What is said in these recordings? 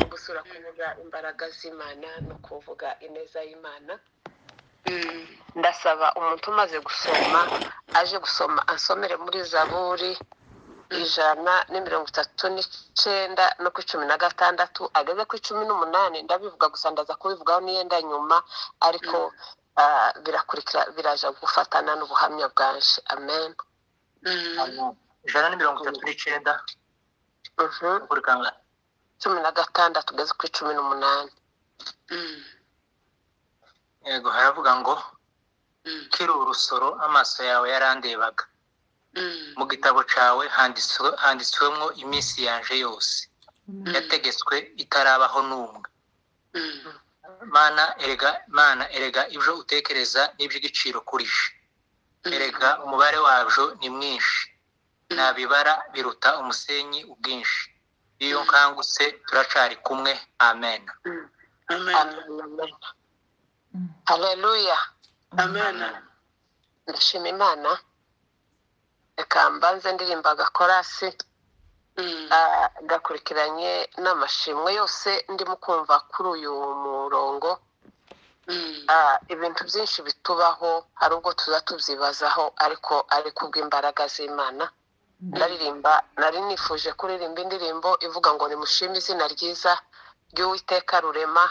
gusura kuvuga imbaraga z'imana ni ukuvuga ineza y'imana ndasaba umuntu umaze gusoma aje gusoma asomere muri zaburi ijana na mirongo itatu n'icyenda no ku cumi na gatandatu ageze ku cumi n'umunani ndabivuga gusa ndaza kubivugaho n'iyenda nyuma ariko ah, birakurikira biraja gufatana n'ubuhamya bwanje amen ijana na mirongo itatu n'icyenda Mhm. buri kangahe cumi na gatandatu ugeze ku cumi n'umunani yego haravuga ngo kiri urusoro amaso yawe yarandebaga mu gitabo cyawe handitswe- handitswemo iminsi yanje yose yategetswe itarabaho n'umwe mana erega mana erega ibyo utekereza n'iby'igiciro kuri je erega umubare wabyo ni mwinshi nabibara biruta umusenyi ubwinshi iyo nkangutse turacari kumwe amen amen amen haleluya ndashima imana reka mbanze ndirimba agakorasi ah, gakurikiranye n'amashimwe yose ndimo kumva kuri uyu murongo Ah, ibintu byinshi bitubaho hari ubwo tuza tubyibazaho ariko ari kubw'imbaraga z'imana ndaririmba nari nifuje kuririmba indirimbo ivuga ngo nimushime izina ryiza ry'uwiteka rurema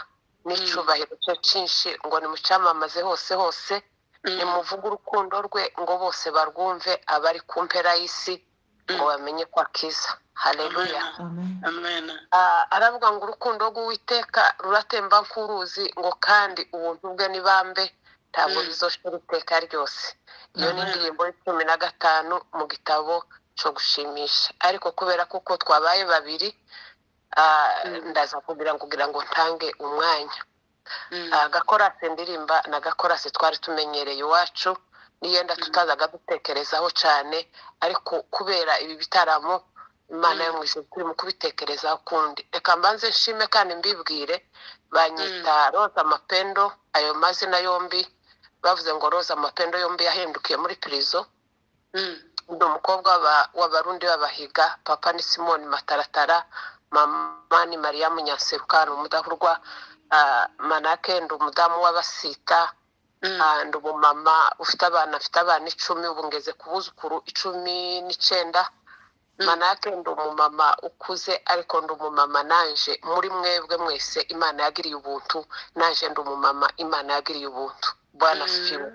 n'icyubahiro cye cyinshi ngo nimucyamamaze hose hose nimuvuge urukundo rwe ngo bose barwumve abari ku mpera y'isi ngo bamenye ko akiza hareruya Ah, aravuga ngo urukundo rw'uwiteka ruratemba nk'uruzi ngo kandi ubuntu bwe ni bambe ntabwo bizoshira iteka ryose iyo ni indirimbo y'icumi na gatanu mu gitabo cyo gushimisha ariko kubera kuko twabaye babiri ah, ndaza kugira ngo kugira ngo ntange umwanya Ah, gakorase ndirimba na gakorase twari tumenyereye iwacu niyenda tutazaga dutekerezaho cyane ariko kubera ibi bitaramo imana yo mu ijuru turi mu kubitekerezaho ukundi reka mbanze nshime kandi mbibwire banyita roza mapendo ayo mazina yombi bavuze ngo roza mapendo yombi yahindukiye muri pirizo ni umukobwa w'aba- w'abarundi b'abahiga papa ni simoni mataratara mama ni mariya munyaseruka ni umudahurwa ah, manake ndi umudamu w'abasita Ah, ndi umumama ufite abana afite abana icumi ubu ngeze ku buzukuru icumi n'icyenda manake ndi umumama ukuze ariko ndi umumama naje muri mwebwe mwese imana yagiriye ubuntu naje ndi umumama imana yagiriye ubuntu bwana fiwe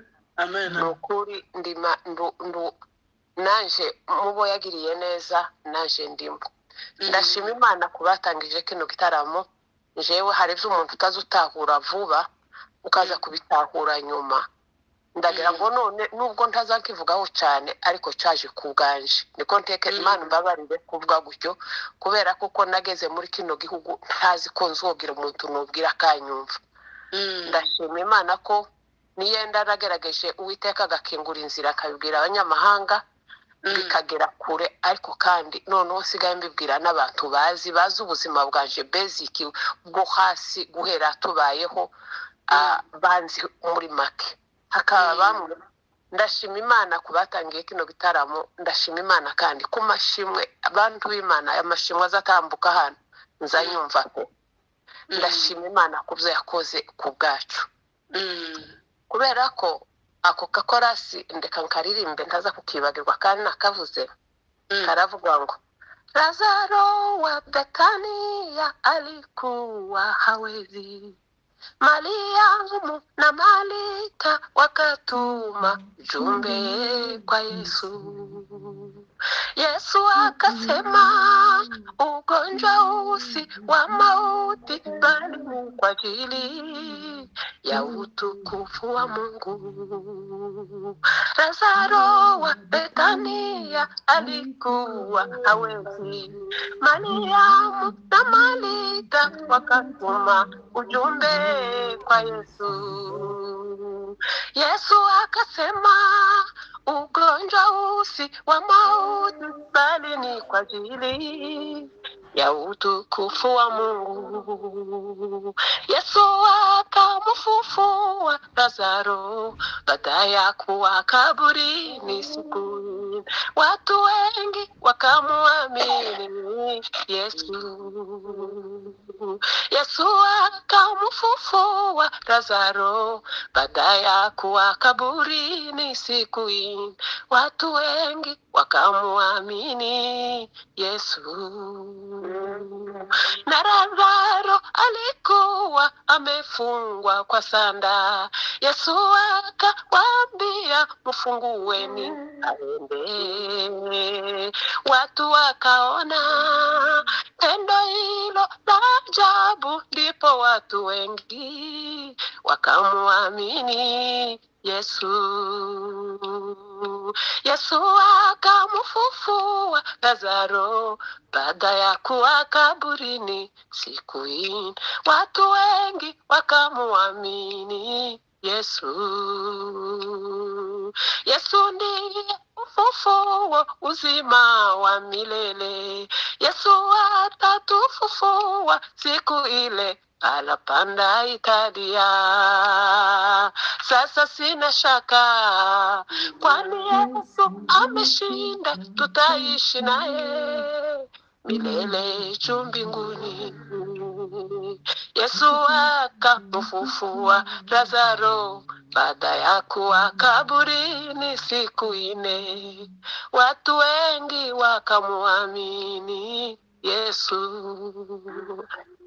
ni ukuri ndima ndu- ndu- naje mubo yagiriye neza naje ndimo ndashima imana ku batangije kino gitaramo jewe hari ibyo umuntu utazi utahura vuba ukaza kubitahura nyuma ndagira ngo none nubwo ntazakivugaho cyane ariko cyaje ku bwanje niko nteke imana imbabarire kuvuga gutyo kubera kuko nageze muri kino gihugu ntazi ko nzobwira umuntu nubwira akanyumva ndashima imana ko niyenda nagerageje uwiteka agakingura inzira akabibwira abanyamahanga bikagera kure ariko kandi noneho usigaye mbibwira n'abantu bazi bazi ubuzima bwanje basic bwo hasi guhera tubayeho ah, banzi muri make hakaba bamwe ndashima imana ku batangiye kino gitaramo ndashima imana kandi ku mashimwe abantu b'imana amashimwe azatambuka hano nzayumva ko ndashima imana ku byo yakoze ku bwacu kubera ko ako kakorasi ndeka nkaririmbe ntaza kukibagirwa kandi nakavuze karavuga ngo lazaro wa betania alikuwa hawezi mariamu na malika wakatuma jumbe kwa yesu yesu akasema ugonjwa usi wa mauti bali ni kwa ajili ya utukufu wa mungu lazaro wa betania alikuwa hawezi mariamu na malika wakatuma ujumbe kwa yesu yesu akasema ugonjwa usi wa mauti bali ni kwa ajili ya utukufu wa mungu yesu akamfufua lazaro baada ya kuwa kaburini siku watu wengi wakamwamini yesu yesu akamfufua lazaro baada ya kuwa kaburini siku hii watu wengi wakamwamini yesu na lazaro alikuwa amefungwa kwa sanda yesu akawaambia mfungueni aende watu wakaona tendo hilo la ajabu ndipo watu wengi wakamwamini yesu yesu akamfufua lazaro baada ya kuwa kaburini siku hii watu wengi wakamwamini yesu yesu ndiye ufufuo uzima wa milele yesu atatufufua siku ile alapanda Italia. Sasa sina shaka, kwani Yesu ameshinda, tutaishi naye milele juu mbinguni. Yesu akamfufua Lazaro baada ya kuwa kaburini siku ine, watu wengi wakamwamini Yesu.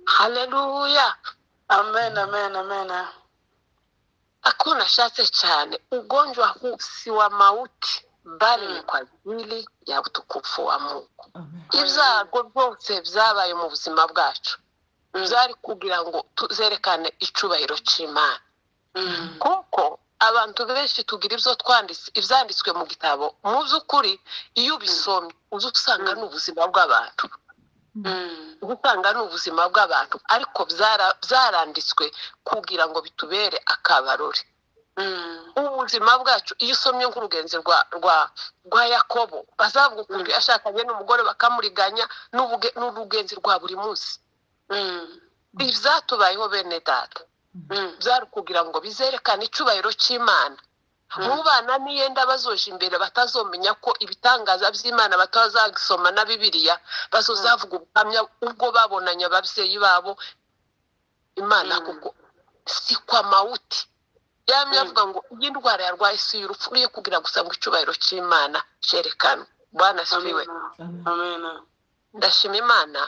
Haleluya. Amen, amen, amen. Akuwa unashatse cyane, ugonjwa huu si wa mauti bali ni kwa ajili ya utukufu wa Mungu. Ibyago byose byabaye mu buzima bwacu byari kugira ngo tuzerekane icubahiro cy'Imana, kuko abantu benshi tugira ibyo twanditse ibyanditswe mu gitabo mu by'ukuri iyo ubisomye uza usanga ni ubuzima bw'abantu gutanga ni ubuzima bw'abantu ariko byara- byaranditswe kugira ngo bitubere akabarore ubuzima bwacu iyo usomye nk'urugenzi rwa rwa rwa yakobo bazavuga ukuntu yashakanye n'umugore bakamuriganya n'ubuge- n'urugenzi rwa buri munsi ibyatubayeho bene data byari kugira ngo bizerekane icyubahiro cy'imana mu bana niyenda bazoje imbere batazomenya ko ibitangaza by'imana batazagisoma na bibiliya bazozavuga ubuhamya ubwo babonanye ababyeyi babo imana Mm. kuko si kwa mawuti yamye Mm. avuga ngo iyi ndwara yarwaye si y'urupfu uriye kugira gusa ngo icyubahiro cy'imana cyerekanwe bwana siwe Amen. ndashima imana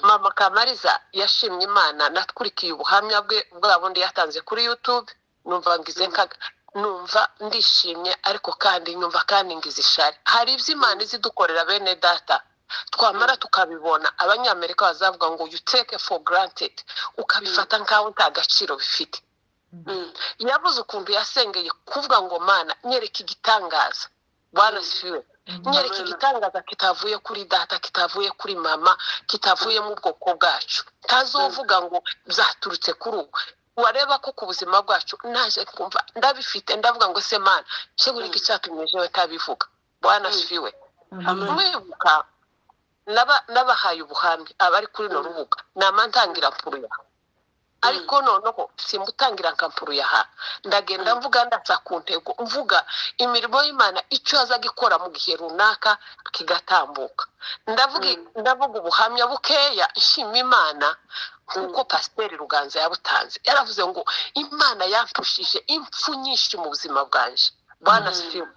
mama kamariza yashimye imana natwurikiye ubuhamya bwe bwa bundi yatanze kuri youtube numva ngize nka- numva ndishimye ariko kandi nyumva kandi ngize ishari hari ibyo imana izi dukorera bene data twamara tukabibona abanyamerika bazavuga ngo you take for granted ukabifata nkaho nta gaciro bifite yavuze ukuntu yasengeye kuvuga ngo mana nyereka igitangaza bwana siwe nyereka igitangaza kitavuye kuri data kitavuye kuri mama kitavuye mu bwoko bwacu ntazovuga ngo byaturutse kuri ubu wareba ko ku buzima bwacu naje kumva ndabifite ndavuga ngo se mana shegura iki cyatumye jewe ntabivuga bwana Mm. siwe Amen. mwibuka naba- nabahaye ubuhamya abari kuri no Mm. rubuga nama ntangira mpuruya ariko noneho simbutangira nkampuruyaha ndagenda Mm. mvuga ndatsa ku ntego mvuga imirimo y'imana icyo azaga ikora mu gihe runaka kigatambuka ndavuga Mm. ndavuga ubuhamya bukeya nshima imana nk'uko pasiteri ruganza yabutanze yaravuze ngo imana yampushije impfu nyinshi mu buzima bwanje bwana Mm. sifiwe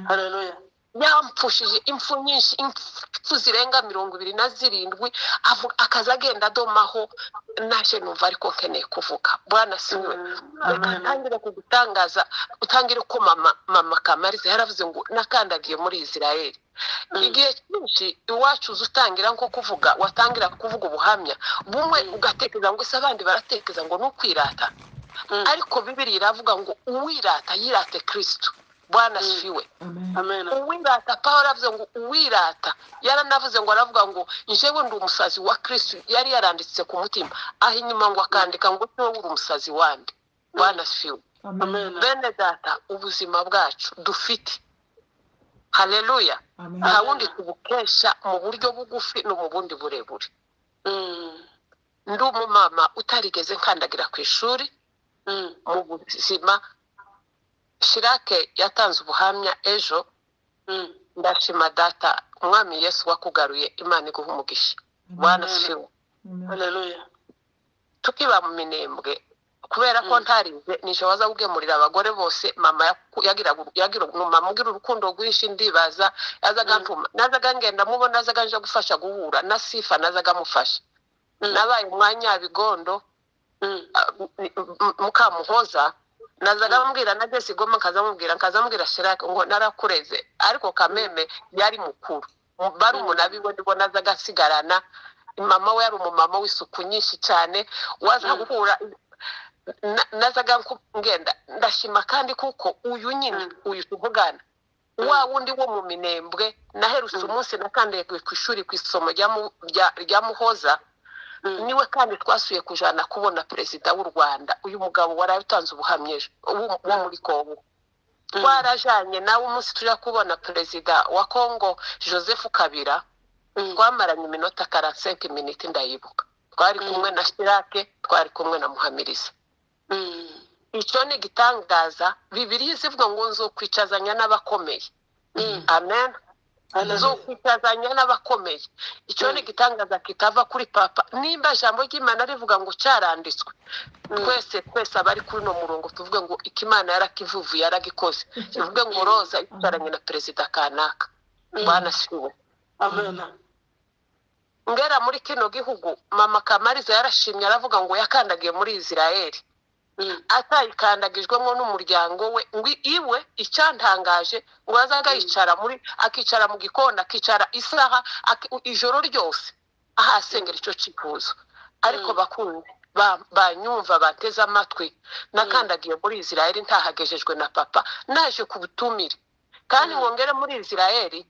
Hallelujah. yampfushije impfu nyinshi impfu zirenga mirongo ibiri na zirindwi avu- akaza agenda adomaho naje numva ariko nkeneye kuvuga bwana siwe reka ntangire kugutangaza utangire ko mama mama kamariza yaravuze ngo nakandagiye muri isirayeli igihe cyinshi iwacu uza utangira nko kuvuga watangira kuvuga ubuhamya bumwe ugatekereza ngo ese abandi baratekereza ngo ni ukwirata ariko bibiri iravuga ngo uwirata yirate kirisitu bwana Mm. siwe Amen. uwirata pawulo avuze ngo uwirata yaranavuze ngo aravuga ngo njyewe ndi umusazi wa kirisitu yari yaranditse ku mutima aho inyuma ngo akandika ngo ni wowe uri umusazi wande bwana siwe Amen. bene data ubuzima bwacu dufite haleluya nta wundi tubukesha mu buryo bugufi no mu bundi burebure Mm. ndi umumama utarigeze nkandagira ku ishuri Mm. mu buzima shirake yatanze ubuhamya ejo Mm. ndashima data umwami yesu wakugaruye imana iguha umugisha wanashima haleluya tukiba mu minembwe kubera ko ntarize nisho waza kugemurira abagore bose mama yaku- yagiraga uru- yagira uru- mama ugira urukundo rwinshi ndibaza yazaga Mm. ntuma nazaga ngenda mubona nazaga nje gufasha guhura na sifa nazaga amufasha Mm. nabaye umwanyabigondo Mm. mukamuhoza nazaga Mm. amubwira na jesi goma nkaza amubwira nkaza amubwira shirake ngo narakureze ariko kameme yari mukuru barumuna biwe nibo nazaga asigarana mama we yari umumama w'isuku nyinshi cyane waza Mm. guhura na- nazaga nku- ngenda ndashima kandi kuko uyu nyine Mm. uyu tuvugana Mm. wa wundi wo mu minembwe naherutse Mm. umunsi nakandagiwe ku ishuri ku isomo rya Mu- rya- rya muhoza Mm. niwe kandi twasuye kujana kubona perezida w'u rwanda uyu mugabo wari utanze ubuhamya ejo wo- wo muri kongo Mm. twarajanye nawe umunsi tuja kubona perezida wa kongo joseph kabira Mm. twamaranye iminota karansenke miniti ndayibuka twari kumwe na shirake twari kumwe na muhamiriza Mm. icyo ni igitangaza bibiriya izivuga ngo nzukwicazanya n'abakomeye Mm. amen haleluya zokwitazanya n'abakomeye icyo ni igitangaza kitava kuri papa nimba ijambo ry'imana rivuga ngo cyaranditswe twese twese abari kuri uno murongo tuvuge ngo ikimana yarakivuvu yaragikoze tuvuge ngo roza yicaranye na perezida kanaka Mm. banasiwe amena ngera muri kino gihugu mama kamariza yarashimye aravuga ngo yakandagiye muri israeli Mm. atayikandagijwemo n'umuryango we ngo iwe icyantangaje ngo yazaga yicara muri akicara mu gikoni akicara isaha aki- ijoro ryose ahasengera icyo cyifuzo ariko Mm. bakunze ba- banyumva bateze amatwi nakandagiye muri israeli ntahagejejwe na papa naje ku butumire kandi Mm. ngo ngere muri israeli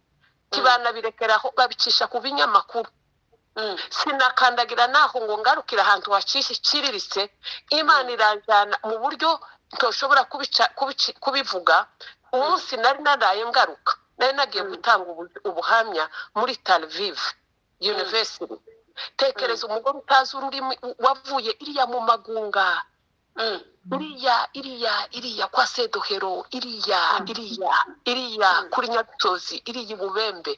ntibanabirekeraho babicisha ku binyamakuru Mm. sinakandagira naho ngo ngarukire ahantu haciriritse imana iranjyana mu buryo ntoshobora kubica- kubici- kubivuga umunsi nari naraye ngaruka nari nagiye Mm. gutanga ubu- ubuhamya muri tarivive yunivesiti tekereza umugore utazi ururimi u- wavuye iriya mu magunga Mm. iriya iriya iriya kwa sedohero iriya Mm. iriya iriya Mm. kuri nyabitozi iriya i bubembe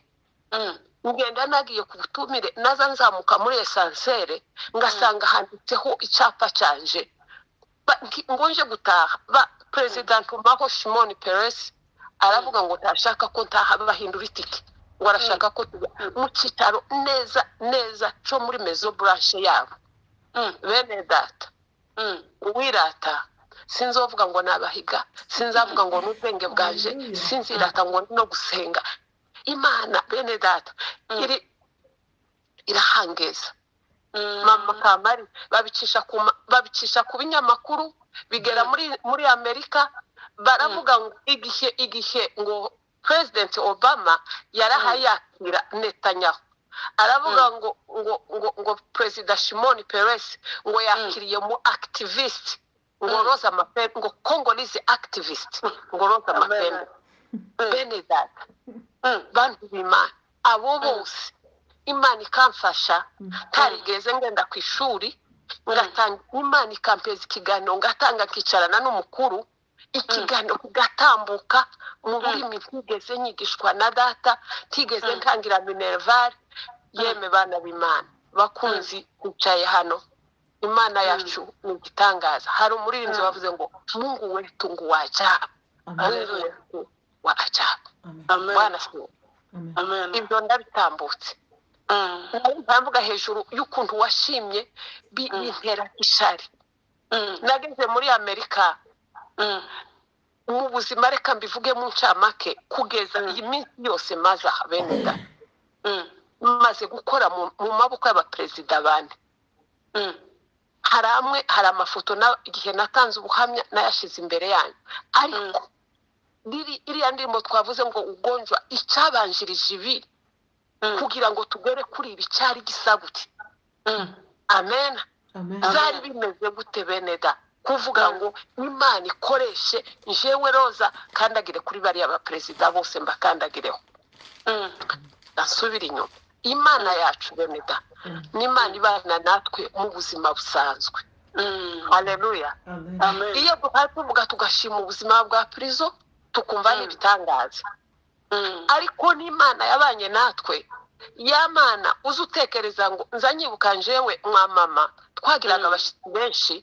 Mm. ngenda nagiye ku butumire naza nzamuka muri esansere ngasanga handitseho icyapa cyanje Ba- ngi- ngo nje gutaha ba- perezida ntumaho shimoni peresi aravuga ngo ntashaka ko ntaha bahindura itike ngo arashaka ko tuba mu cyicaro neza neza cyo muri mezo buranshe yabo Mm. bene data Mm. uwirata sinzovuga ngo nabahiga sinzavuga ngo n'ubwenge bwanje sinzirata ngo ni no gusenga imana bene data Mm. iri irahangeza Mm. mama kamari babicisha ku ma- babicisha ku binyamakuru bigera Mm. muri muri amerika baravuga ngo igihe igihe ngo president obama yarahaye yakira netanyahu aravuga Mm. ngo ngo ngo ngo perezida shimon peres ngo yakiriye mu activist ngo Mm. roza mapembe ngo congolese activist ngo roza mapembe amena Mm. bene data Mm. bantu b'imana abo bose imana ikamfasha ntarigeze ngenda ku ishuri ngatanga imana ikampeza ikiganiro ngatanga nkicarana n'umukuru ikiganiro kigatambuka mu rurimi ntigeze nyigishwa na data ntigeze Mm. ntangira minervari yeme bana b'imana bakunzi bicaye hano imana yacu ni igitangaza hari umuririmbyi Mm. wavuze ngo mungu wetu ngo wajabu mungu Haleluya. wetu wa ajabu amena bwana se amena ibyo ndabitambutse Mm. nari ntambuga hejuru y'ukuntu washimye bi- Mm. bintera ishari Mm. nageze muri amerika Mm. mu buzima reka mbivuge mu ncamake kugeza Mm. iyi minsi yose maze aha bene da Mm. maze gukora mu mu maboko y'abaperezida bane Mm. hari amwe hari amafoto na- igihe natanze ubuhamya nayashize imbere yanyu ariko riri- iriya ndirimbo twavuze ngo ugonjwa icyabanjirije ibi Mm. kugira ngo tugere kuri ibi cyari gisabutse Mm. amen byari bimeze gute bene da kuvuga ngo imana ikoreshe njewe roza kandagire kuri bariya baperezida bose mbakandagireho Mm. nasubire inyuma imana yacu bene da n'imana ibana natwe mu buzima busanzwe Mm. haleluya Amen. iyo duhaye tuvuga tugashima ubuzima bwa pirizo tukumva Mm. n'ibitangaza ariko n'imana yabanye natwe ya mana uzi utekereza ngo nza nyibuka njyewe mwamama twagiraga Mm. abashyitsi benshi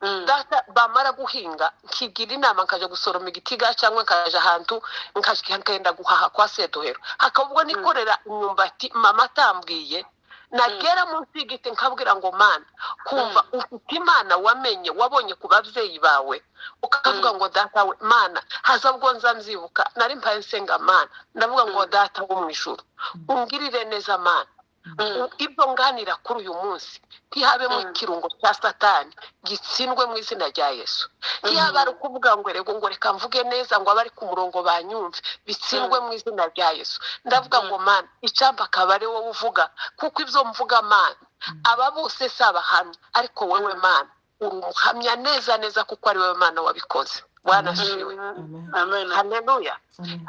data bamara guhinga nkigira inama nkajya gusoroma igitiga cyangwa nkajya ahantu nkajya nkenda guhaha kwa sedohero hakaba ubwo nikorera imyumbati mama atambwiye nagera munsi y'igiti nkabwira ngo mana kumva ufite imana wamenye wabonye ku babyeyi bawe ukavuga ngo data we mana haza ubwo nza nzibuka nari mpaye nsenga mana ndavuga ngo data wo mu ijuru ungirire neza mana U- ibyo nganira kuri uyu munsi ntihabemo Mm. ikirungo cya satani gitsindwe mu izina rya yesu ntihabe ari ukuvuga ngo rego ngo reka mvuge neza ngo abari ku murongo banyumve bitsindwe mu izina rya yesu ndavuga ngo mana icamba akaba ari wowe uvuga kuko ibyo mvuga mana aba bose si abahamya ariko wowe mana uri umuhamya neza neza kuko ari wowe mana wabikoze wanashiwe haleluya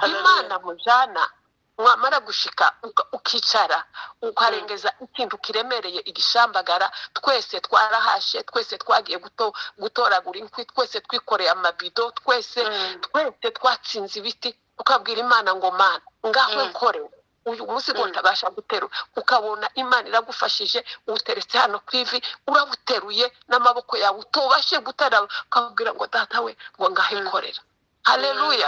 imana mujana mwamara gushika uka- ukicara ukarengeza ikintu kiremereye igishambagara twese twarahashe twese twagiye guto- gutoragura inkwi twese twikoreye amabido twese twese twatsinze ibiti ukabwira imana ngo mana ngaho Mm. nkore uyu munsi ngo Mm. ntabasha guterura ukabona imana iragufashije uteretse hano ku ivi urabuteruye n'amaboko yawe utubashe guterura ukabwira ngo data we ngo ngaho Mm. nkorera haleluya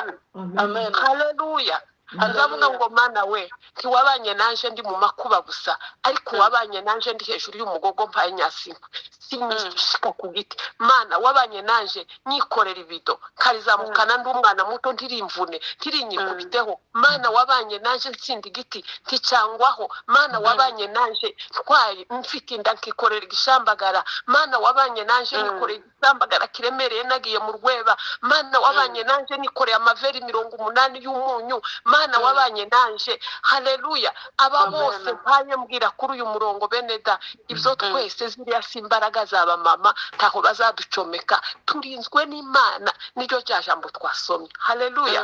Amen. haleluya ndavuga ngo mana we ntiwabanye nanje ndi mu makuba gusa ariko Mm. wabanye nanje ndi hejuru y'umugogo mpaye nyasimba Mm. sinishika ku giti mana wabanye nanje nyikorera ibido nkarizamukana ndi umwana muto ndirimvune ntirinyikubiteho mana wabanye nanje ntsinda igiti nticangwaho mana Mm. wabanye nanje ntwaye mfite inda nkikorera igishambagara mana wabanye nanje Mm. nikoreye igishambagara kiremereye nagiye mu rweba mana wabanye nanje nikoreye amaveri mirongo umunani y'umunyu mana Mm. wabanye nanje haleluya aba Amen. bose mpaye mbwira kuri uyu murongo bene da ibyo Mm. twese ziriya si imbaraga zaba mama ntaho bazaducomeka turinzwe n'imana niryo rya jambo twasomye haleluya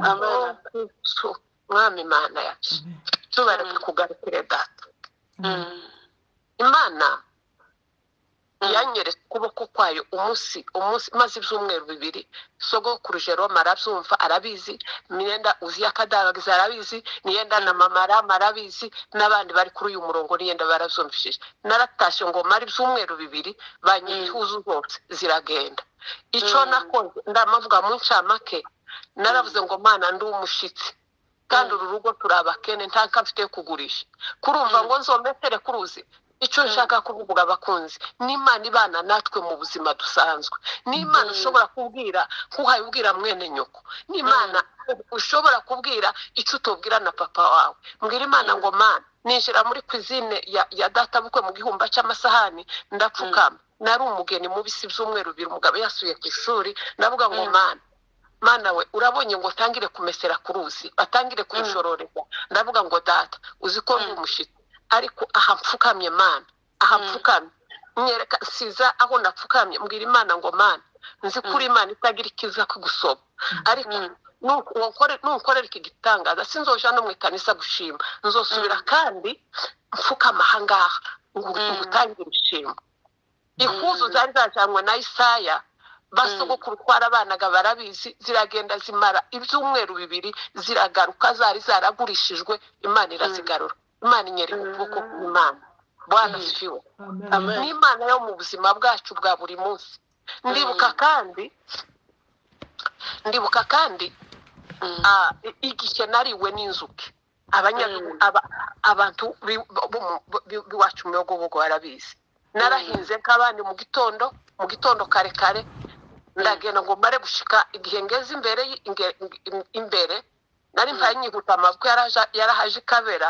Amen. Oh, Kristo, mwami mana yacu tubareke Mm. kugarukire data imana yanyeretse ukuboko kwayo umunsi umunsi maze ibyumweru bibiri sogokuru jerome arabyumva arabizi myenda uziya kadagaza arabizi niyenda na mama rama arabizi n'abandi bari kuri uyu murongo niyenda barabyumvishije naratashye ngo mara ibyumweru bibiri banyirihuza zose ziragenda icyo Mm. nakoze ndamavuga mu ncamake naravuze ngo mana ndi umushyitsi kandi uru rugo turi abakene nta nka mfite yo kugurisha kurumva Mm. ngo nzometere kuruzi icyo Mm. nshaka kuvuga abakunzi n'imana ibana natwe mu buzima dusanzwe n'imana Mm. ushobora kubwira nk'uhaye ubwira mwene nyoko n'imana ushobora kubwira icyo utubwira na papa wawe mbwira imana Mm. ngo mana ninjira muri kwizine ya, ya databukwe mu gihumba cy'amasahani ndapfukama nari umugeni mu bisi by'umweru bibiri umugabo yasuye ku ishuri ndavuga ngo Mm. mana mana we urabonye ngo utangire kumesera ku ruzi batangire kurushororeza ndavuga ngo data uzi ko ndi Mm. umushyitsi ariko aha mfukamye mana aha Mm. mfukamye nyereka siza aho napfukamye mbwira imana ngo mana nzi ko uri imana itagira ikiza kugusoba ariko Mm. nuko wankore- nunkorera iki gitangaza sinzoja no mu ikanisa gushima nzosubira kandi mfukama aha ngaha ngo Mm. ngutangire ishimwe ihuzu Mm. zari zajanywe na isaya basogokuru twarabanaga barabizi ziragenda zimara ibyumweru bibiri ziragaruka zari zaragurishijwe imana irazigarura imana inyereka Mm. ukuboko kw'imana bwana Mm. sifiwe Amen. n'imana yo mu buzima bwacu bwa buri munsi ndibuka kandi ndibuka kandi ah, i- igihe nariwe n'inzuki abanyagihugu Mm. aba- abantu bi- bo mu- bo- bi- biwacu mu bihogobogo barabizi narahinze nk'abandi mu gitondo mu gitondo kare kare ndagenda ngo mare gushika igihe ngeze imbere y- inge- in- imbere nari mpaye nyihuta amabwi yaraja- yarahaje ikabera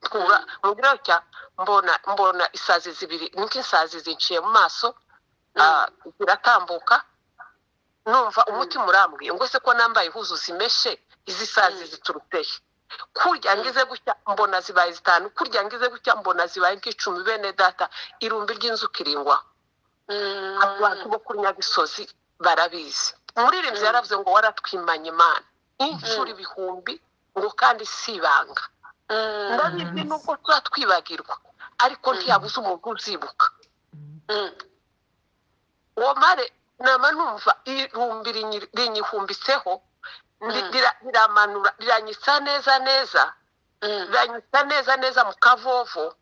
twura mu biro cya mbona mbona isazi zibiri niko isazi zinciye mu maso ah, ziratambuka numva umutima urambwiye ngo ese ko nambaye ihuzu zimeshe izi sazi Mm. zituruteye kurya ngize gutya mbona zibaye zitanu kurya ngize gutya mbona zibaye nk'icumi bene data irumbi ry'inzuki ringwa abantu bo ku nyagisozi barabizi umuririmbyi Mm. yaravuze ngo waratwimanye imana inshuro ibihumbi ngo kandi si ibanga ndabizi nubwo tuba twibagirwa ariko Mm. ntiyabuze umuntu uzibuka uwo mare nama numva irumbi rinyi- rinyihumbitseho ndi- rira- riramanura riranyitsa neza neza riranyitsa neza neza mu kavovo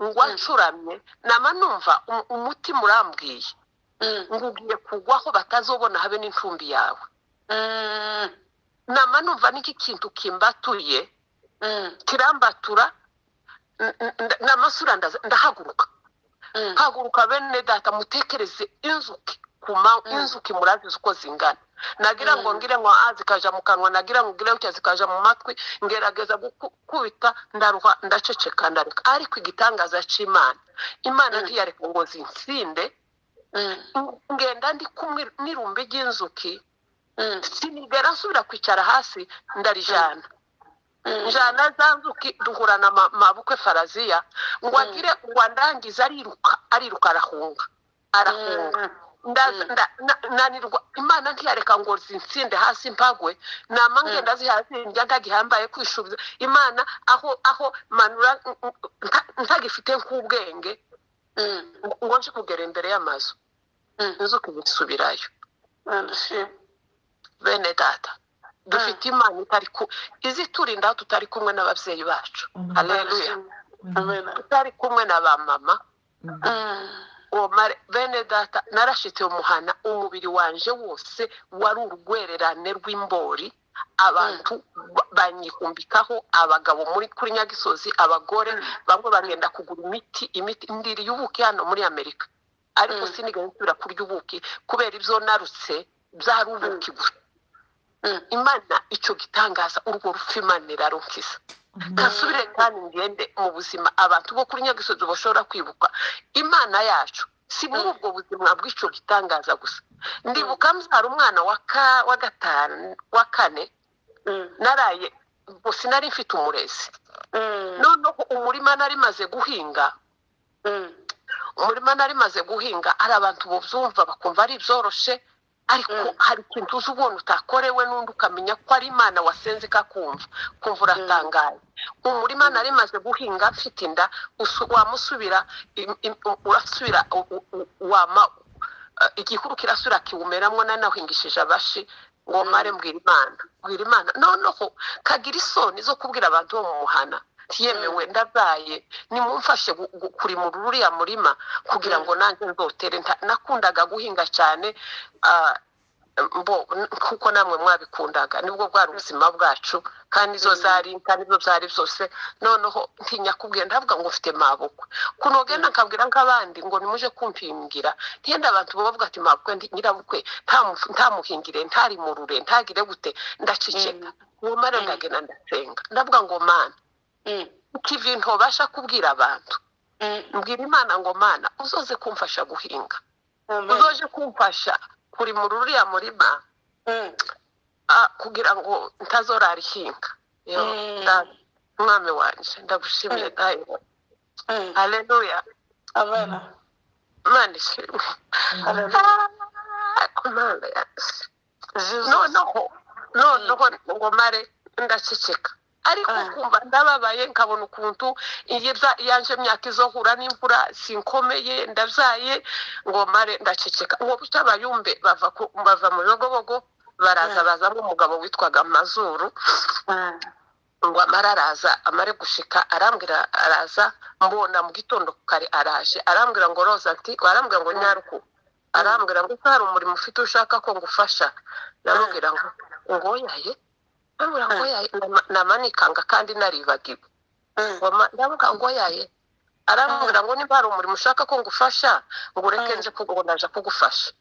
ngwa ncuramye nama numva um- umutima urambwiye ngo ugiye kugwaho batazobona habe n'incumbi yawe nama numva n'iki kintu kimbatuye kirambatura n- n- n'amasura ndaza- ndahaguruka haguruka bene data mutekereze inzuki ku ma- inzuki murazizi uko zingana nagira ngo ngire ngo a zikaja mu kanwa nagira ngo ngire gutya zikaja mu matwi ngerageza gukubita ndaruha ndaceceka ndareka ariko igitangaza c'imana imana ntiyareka ngo zinsinde ngenda ndi kumwe n'irumbi ry'inzuki sinigera nsubira kwicara hasi ndarijana njana za nzuki duhurana ma- mabukwe faraziya ngo agire ngo andangize ariruka ariruka arahunga arahunga Ndaza- nda- na- nanirwa imana ntiyareka ngo zinsinde hasi mpagwe nama ngenda zihazinja ntagihambaye kwishubiza imana aho aho manura n- n- nta- ntagifite nk'ubwenge ngo nje kugera imbere y'amazu inzuki zisubirayo bene data dufite imana itari ku iziturindaho tutari kumwe n'ababyeyi bacu haleluya tutari kumwe na ba mama uwo mare- bene data narashitse umuhana umubiri wanje wose wari urugwererane rw'imbori abantu ba- banyihumbikaho abagabo muri kuri nyagisozi abagore bamwe bagenda kugura imiti imiti ndiriye ubuki hano muri amerika ariko Mm. sinigaye nsubira kurya ubuki kubera ibyo narutse byari ubuki gusa imana icyo gitangaza urwo rupfu imana irarukiza kasubire kandi ngende mu buzima abantu bo kuri nyagisozi bashobora kwibuka imana yacu si muri ubwo buzima bw'icyo gitangaza gusa ndibuka mbyara umwana wa ka- wa gatanu wa kane naraye ubwo sinari mfite umurezi noneho umurima nari maze guhinga umurima nari maze guhinga hari abantu bubyumva bakumva ari ibyoroshe ariko Mm. hari ikintu uzi ubona utakorewe n'undi ukamenya ko ari imana wasenze ikakumva kumva uratangaye umurima nari maze guhinga mfite inda usu- wamusubira im- im- urasubira u- u- u- wama eh, igihuru kirasubira kiwumeramo nanahingishije abashi ngo mare mbwira imana mbwira imana noneho kagira isoni zo kubwira abantu bo mu muhana tiyemewe ndabaye nimumfashe gu- gu- kurimura uriya murima kugira ngo nanjye nzotere Nta- nakundaga guhinga cyane ah, mbo n- kuko namwe mwabikundaga nibwo bwari ubuzima bwacu kandi izo zari inka nibyo byari byose noneho ntinya kubwira ndavuga ngo mfite mabukwe kunogenda nkabwira nk'abandi ngo nimuje kumpimbwira ntiyenda abantu bavuga ati mabukwe ndi- nyirabukwe ntamu- ntamuhingire ntarimurure ntagire gute ndaceceka uwo mare ndagenda ndasenga ndavuga ngo mana ikivi ntobasha kubwira abantu mbwira imana ngo mana uzoze kumfasha guhinga uzoje kumfasha kurimura uriya murima ah, kugira ngo ntazorarihinga Yo, Mm. Data, mwami wanje ndagushimiye dayo haleluya mana ishimwe Ah, Mana yanjye. noneho noneho ngo mare ndaceceka ariko Ah. kumva ndababaye nkabona ukuntu iyi bya- yanje myaka izohura n'imvura sinkomeye ndabyaye ngo mare ndaceceka uwo bucya abayumbe bava ku- bava mu bibogobogo baraza Ah. bazamo umugabo witwaga mazuru ngo amara araza amare gushika arambwira araza mbona mu gitondo kare araje arambwira ngo roza nti arambwira ngo nyaruku arambwira ngo ko hari umurimo ufite ushaka ko ngufasha ndamubwira ngo ngo yaye ndamubwira ngo yaye Nama- namanikanga kandi naribagiwe Ngo ma- ndavuga ngo yaye arambwira ngo niba hari umurimo ushaka ko ngufasha ngo ureke nze kugu- ngo naja kugufasha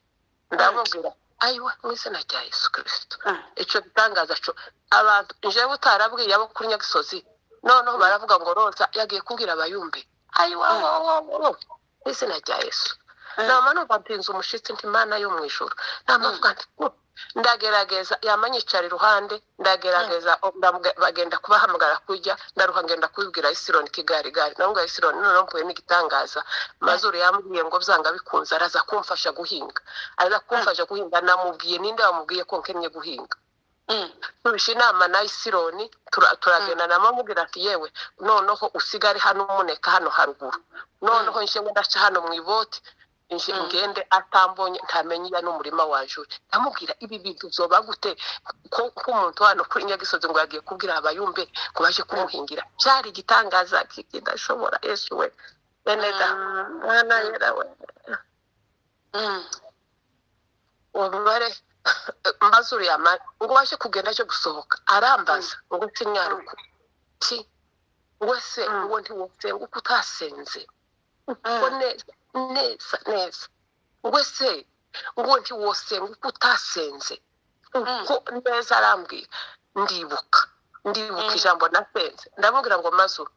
ndamubwira ayiwa mu izina rya yesu kirisito icyo gitangaza cyo abantu njyewe utarabwiye abo kuri nyagisozi noneho baravuga ngo roza yagiye kubwira abayumbe ayiwawowowo mu izina rya yesu nama numva mpinze umushyitsi nti mana yo mu ijoro namavuga nti "Oh, ndagerageza yama nyicara iruhande ndagerageza oh, ndamubwira- bagenda kubahamagara kujya ndaruha ngenda kubibwira isironi kigali gari nawe isironi noneho mpuye n'igitangaza mazuru yambwiye ngo byanga bikunze araza kumfasha guhinga araza kumfasha guhinga namubwiye ninde wamubwiye ko nkennye guhinga turusha inama na isironi tura- turagenda nama mubwira ati yewe noneho usigare hano umuneka hano haruguru noneho nshinga ndaca hano mu iboti nje Mm. ngende atambonye ntamenye iya n'umurima waje uri ndamubwira ibi bintu byoba gute ko ko umuntu hano kuri nyagisozi ngo yagiye kubwira abayumbe ngo baje kumuhingira byari igitangaza kidashobora yesu we bene da mwana yera we uwo mubare mbazuru yamara ngo waje kugenda aje gusohoka arambaza ngo nsi mwaruku ki wese Mm. uwo ntiwosenga uko utasenze ngo neza neza neza ngo se ngo ntiwosenga uko utasenze uko neza arambwira ndibuka ndibuka Mm. ijambo nasenze ndamubwira ngo mazuru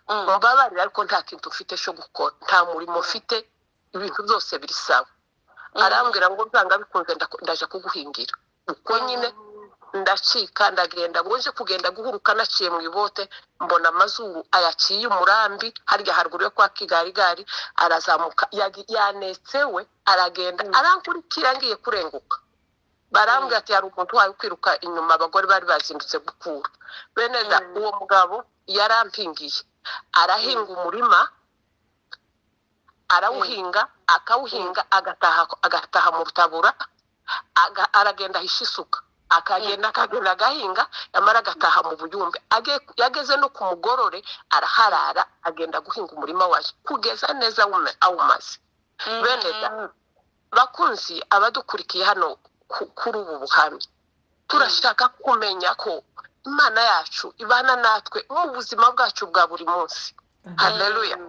mbabarira ariko nta kintu mfite cyo gukora nta murimo mfite ibintu byose biri sawa arambwira ngo byanga bikunze ndako- ndaje kuguhingira uko nyine ndacika ndagenda ngo nje kugenda guhuruka naciye mu ibote mbona amazuru ayaciye umurambi harya haruguru yo kwa kigarigari arazamuka yagi- yanetse we aragenda Mm. arankurikira ngiye kurenguka barambwira ati hari umuntu wawe ukwiruka inyuma abagore bari bazindutse gukura bene da Mm. uwo mugabo yarampingiye arahinga umurima arawuhinga akawuhinga agataha agataha mu butabura aga- aragenda ahisha isuka akagenda akagenda agahinga yamara agataha mu buyumbe Age- yageze no ku mugorore araharara agenda guhinga umurima waje kugeza neza awume- awumaze bene da bakunzi abadukurikiye hano ku- kuri ubu buhamya turashaka kumenya ko imana yacu ibana natwe mu buzima bwacu bwa buri munsi haleluya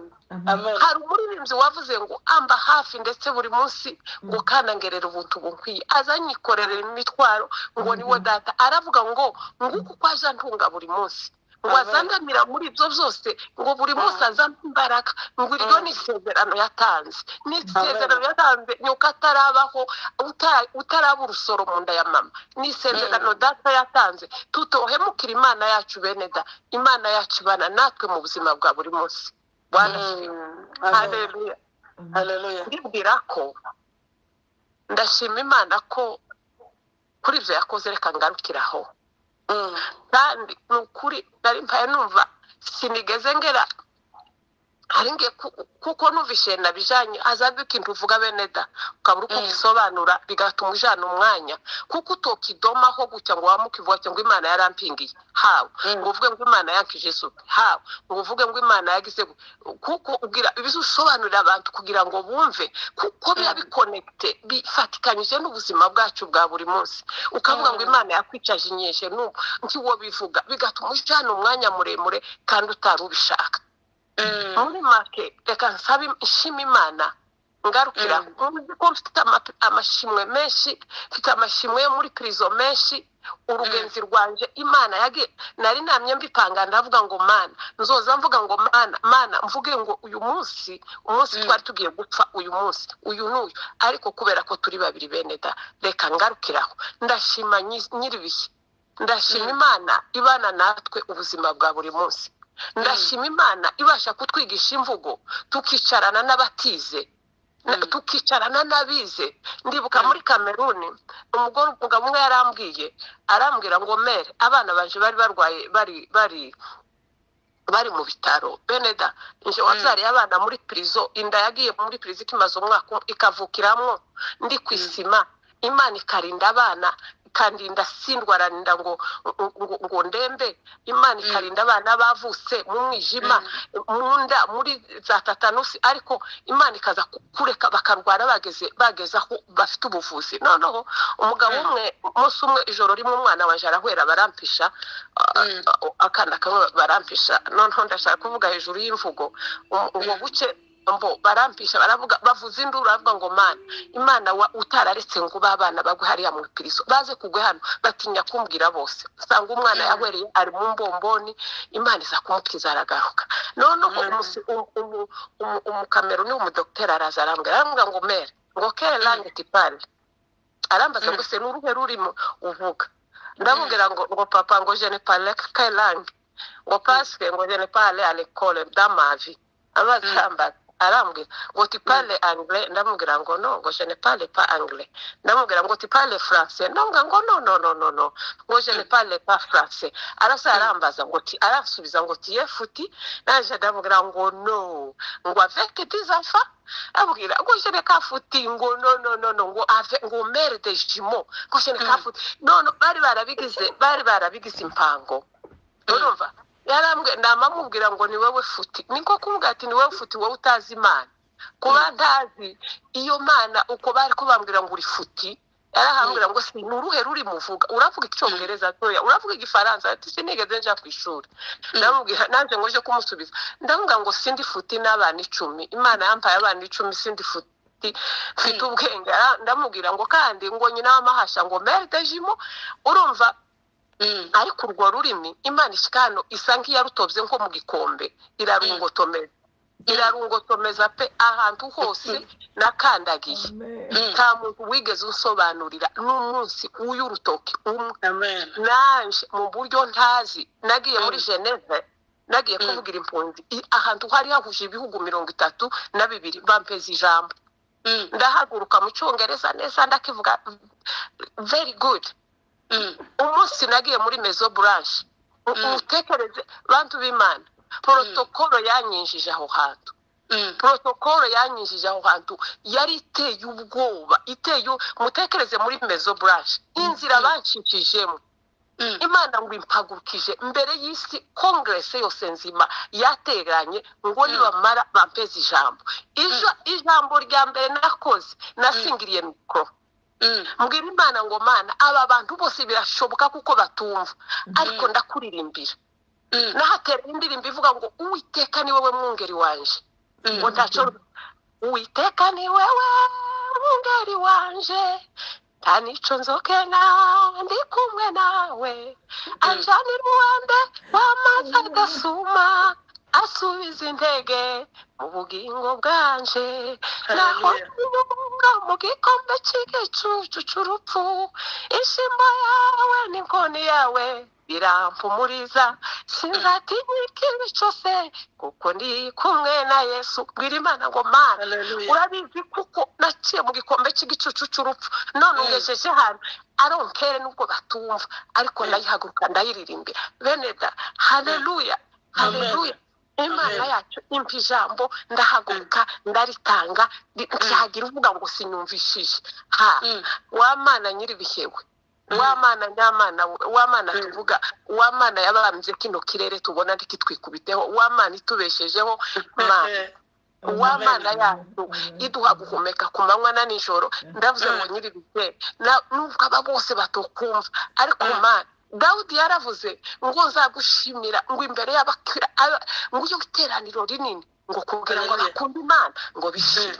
hari umuririmbyi wavuze ngo amba hafi ndetse buri munsi ngo kanangerera ubuntu bukwiye azanyikorera imitwaro ngo niwo data aravuga ngo nguko uko aje antunga buri munsi ngo Amen. azangamira muri ibyo byose ngo buri munsi azampa imbaraga ngo iryo Mm. ni isezerano yatanze ni isezerano yatanze nyuko atarabaho uta- utaraba urusoro mu nda ya mama ni isezerano data yatanze tutohemukira imana yacu bene da imana yacu ibana natwe mu buzima bwa buri munsi bwana haleluya ndibwira ko ndashima imana ko kuri ibyo yakoze reka ngarukiraho kandi ni ukuri nari mpaye numva sinigeze ngera hari nge ku- kuko numvise nabijanye hazabwe ikintu uvuga bene da ukabura uko Mm. ubisobanura bigatuma ujana umwanya kuko utokidomaho gutya ngo wamukivuga ati ngo imana yarampingiye hawe ngo uvuge ngo imana yankije isuku hawe ngo uvuge ngo imana yagize gu- kuko ubwira ibizo usobanurira abantu kugira ngo bumve kuko biba Mm. bikonekite bifatikanyije n'ubuzima bwacu bwa buri munsi ukavuga ngo Mm. imana yakwicaje inyeshe n'ubu ntiwo bivuga bigatuma ujana umwanya muremure kandi utari ubishaka muri make reka nsaba im- nshima imana ngarukira muzi ko mfite ama- amashimwe menshi mfite amashimwe yo muri pirizo menshi urugenzi rwanje imana yage nari namye mbipanga ndavuga ngo mana nzoza mvuga ngo mana mana mvuge ngo uyu munsi umunsi Mm. twari tugiye gupfa uyu munsi uyu n'uyu ariko kubera ko turi babiri bene da reka ngarukiraho ndashima nyi- nyir'ibihe ndashima Mm. imana ibana natwe ubuzima bwa buri munsi ndashima imana ibasha kutwigisha imvugo tukicarana n'abatize na- Mm. tukicarana n'abize ndibuka Mm. muri kameruni umugore umugabo umwe yarambwiye arambwira ngo mere abana banje bari barwaye bari bari bari mu bitaro bene da nje wabyariye abana muri pirizo inda yagiye muri pirizo ikimaze umwaka umwe, ikavukiramo ndi ku Mm. isima imana ikarinda abana ikandinda sindwararinda ngo ngo ngo ndembe imana Mm. ikarinda abana bavutse mu mwijima mu nda muri za tatanusi ariko imana ikaza ku- kureka bakarwara bageze bageze aho bafite ubuvuzi noneho umugabo Mm. umwe umunsi umwe ijoro rimwe umwana waje arahwera barampisha akana kamwe barampisha noneho ndashaka kuvuga hejuru y'imvugo u- ubwo buce mbo barampisha baravuga bavuza induru baravuga ngo mana imana wa- utararetse ngo ba bana bagwe hariya mu ipirizo baze kugwe hano batinya kumbwira bose usanga umwana Mm. yahwereye ari mu mbomboni imana iza kumukiza aragaruka noneho Mm. umusi- umu- umu- umu- umukameruni umudogiteri araza arambwira aramubwira ngo mere ngo kere lange tipane arambaza Mm. ngo se ni uruhe rurimo uvuga ndamubwira ngo ngo papa ngo je ne parle que langue ngo parce que ngo je ne parle à l'école dans ma vie amazi Mm. yambaye arambwira ngo tipale angle ndamubwira ngo no ngo je ne parle pas anglais ndamubwira ngo tipale français ndamubwira ngo no no no no no ngo je ne parle pas français arasa arambaza ngo ti arasubiza ngo tiye futi naje ndamubwira ngo no ngo avec tes enfants abwira ngo je ne kafuti ngo no no no no ngo avec ngo mère de jumeau ngo je ne kafuti no no bari barabigize bari barabigize impango urumva yarambwe namamubwira ngo ni wowe futi niko kumubwira ati ni wowe futi wowe utazi imana kuba ntazi iyo mana uko bari kubambwira ngo uri futi yarahambwira ngo si ni uruhe ruri muvuga uravuga icyongereza ntoya uravuga igifaransa ati sinigeze nja ku ishuri ndamubwira nanjye ngo nje kumusubiza ndavuga ngo sindi futi n'abana icumi imana yampaye abana icumi sindi futi mfite ubwenge ara- ndamubwira ngo kandi ngo nyina w'amahasha ngo merde jimo urumva ariko urwo rurimi imana ikano isa nk'iyarutobye nko mu gikombe irarungotomeza irarungotomeza pe ahantu hose nakandagiye nta muntu wigeze unsobanurira n'umunsi w'urutoki umwe amen nanjye mu buryo ntazi nagiye muri geneve nagiye Mm. kuvugira impunzi i- ahantu hari hahuje ibihugu mirongo itatu na bibiri bampeza ijambo Mm, ndahaguruka mu cyongereza neza ndakivuga very good mm, umunsi nagiye muri mezo buranshe mutekereze bantu b'imana porotokolo yanyinjije aho hantu mm, porotokolo yanyinjije aho hantu yari iteye ubwoba iteye mutekereze muri mezo buranshe inzira bancishijemo mm, imana ngo impagurukije mbere y'isi kongerese yose nzima yateranye ngo nibamara bampeze ijambo Ijo- ijambo rya mbere nakoze nasingiriye mikoro mm, mbwira imana ngo mana aba bantu bose birashoboka kuko batumva ariko ndakuririmbira mm, nahatera indirimbo ivuga ngo uwiteka ni wowe mwungeri wanje ngo mm. ntaco uwiteka ni wewe mwungeri wanje nta nico nzokena ndi kumwe nawe anjanira uwambe w'amazi agasuma asubiza intege mu bugingo bwanje naho Hallelujah. ntunga mu gikombe cy'igicucu cy'urupfu ishimo yawe n'inkoni yawe birampumuriza sinzatinyika ibi cyose kuko ndi kumwe na yesu bwira imana ngo mana Hallelujah. urabizi kuko naciye mu gikombe cy'igicucu cy'urupfu none Mm. ungejeje hano aronkere nubwo batumva ariko ndayihaguruka ndayiririmbira bene da haleluya Amen. haleluya imana Amen. yacu impa ijambo ndahaguruka ndaritanga ndi- byagira uvuga ngo sinyumvishije ha Mm, w'amana nyir'ibihebwe w'amana nyamana we, w'amana Mm. tuvuga w'amana yabambye kino kirere tubona ntikitwikubiteho w'amana itubeshejeho mana uw'amana yacu iduha guhumeka ku manywa na nijoro ndavuze ngo Mm. nyiri bitera nubwo aba bose batukumva ariko Mm. mana dawudi yaravuze ngo nzagushimira ngo imbere y'abakira aba- ngo iyo iteraniro rinini ngo kugira ngo Hallelujah. bakunda imana ngo bishime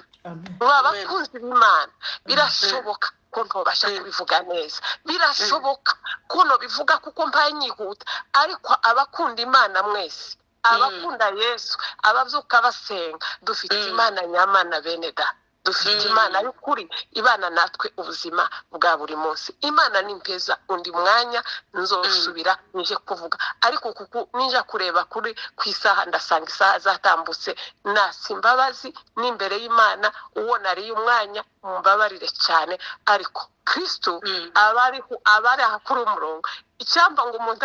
ngo abakunzi b'imana birashoboka ko ntobasha Mm. kubivuga neza birashoboka ko ntobivuga kuko mbaye nyihuta ariko abakunda imana mwese abakunda yesu ababyuka basenga dufite Mm. imana nyamana bene da dufite Mm. imana y'ukuri ibana natwe ubuzima bwa buri munsi imana ni mpeza undi mwanya nzosubira nije kuvuga ariko kuko ninja kureba kuri ku isaha ndasanga isaha zatambutse nasa imbabazi n'imbere y'imana uwo nariye umwanya mumbabarire cyane ariko kristo Mm. abariho abari aha kuri umurongo icyamba ngo umuntu